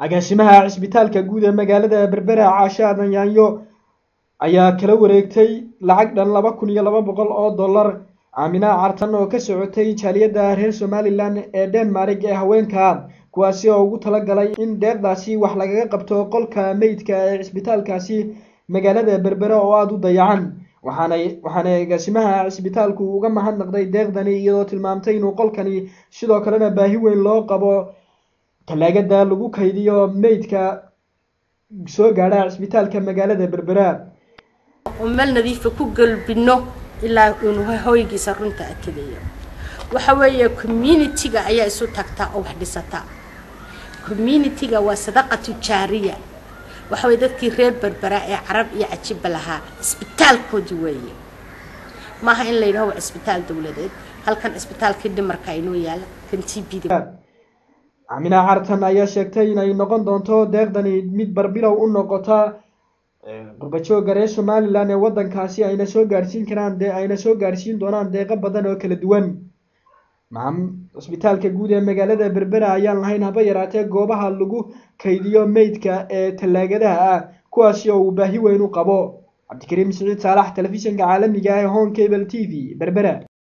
agaasimaha cisbitaalka guud ee magaalada berbera caashe aadan yaanyo ayaa kala wareegtay lacag dhan laba kun iyo laba boqol oo dollar aamina cartan oo ka socotay jaaliyadda reer somalilan ee denmark ee haweenka kuwaasi oo ugu talagalay in deeqdaasi wax lagaga qabto qolka meydka ee cisbitaalkaasi magaalada berbera oo aada u dayacan waxaanay waxaana agaasimaha cisbitaalku uga mahadnaqday deeqdani iyadoo tilmaamtay inuu qolkani sidoo kalena baahi weyn loo qabo talaagada lagu kaydiyo meydka soo gaadha cisbitaalka magaalada berbera oo meel nadiifa ku galbino ilaa inuu hoygiisa runta adkadeeyo waxa weeye community-ga ayaa isu tagtaa oo wax dhisataa community-ga waa sadaqatu jaariya waxa weye dadkii reer berbera ee carab iyo cajiba lahaa cisbitaalkoodii weeye maaha in la yidhaho waa cisbitaal dowladeed halkan cisbitaalkii dhimarka inoo yaala kan t b da amina cartan ayaa sheegtay inay noqon doonto deeqdani mid barbilow u noqota qurbajooga reer somalilan ee wadankaasi ayna soo gaadhsiin karaan de ayna soo gaadhsiin doonaan deeqo badan oo kala duwan maam cisbitaalka guud ee magaalada berbera ayaan lahayn haba yaraatee goobaha lagu kaydiyo meydka ee tallaagadaha ah kuwaasi oo uu baahi weyn u qabo cabdikariim siciid saalax telefishinka caalamiga ah ee home cable t v berbera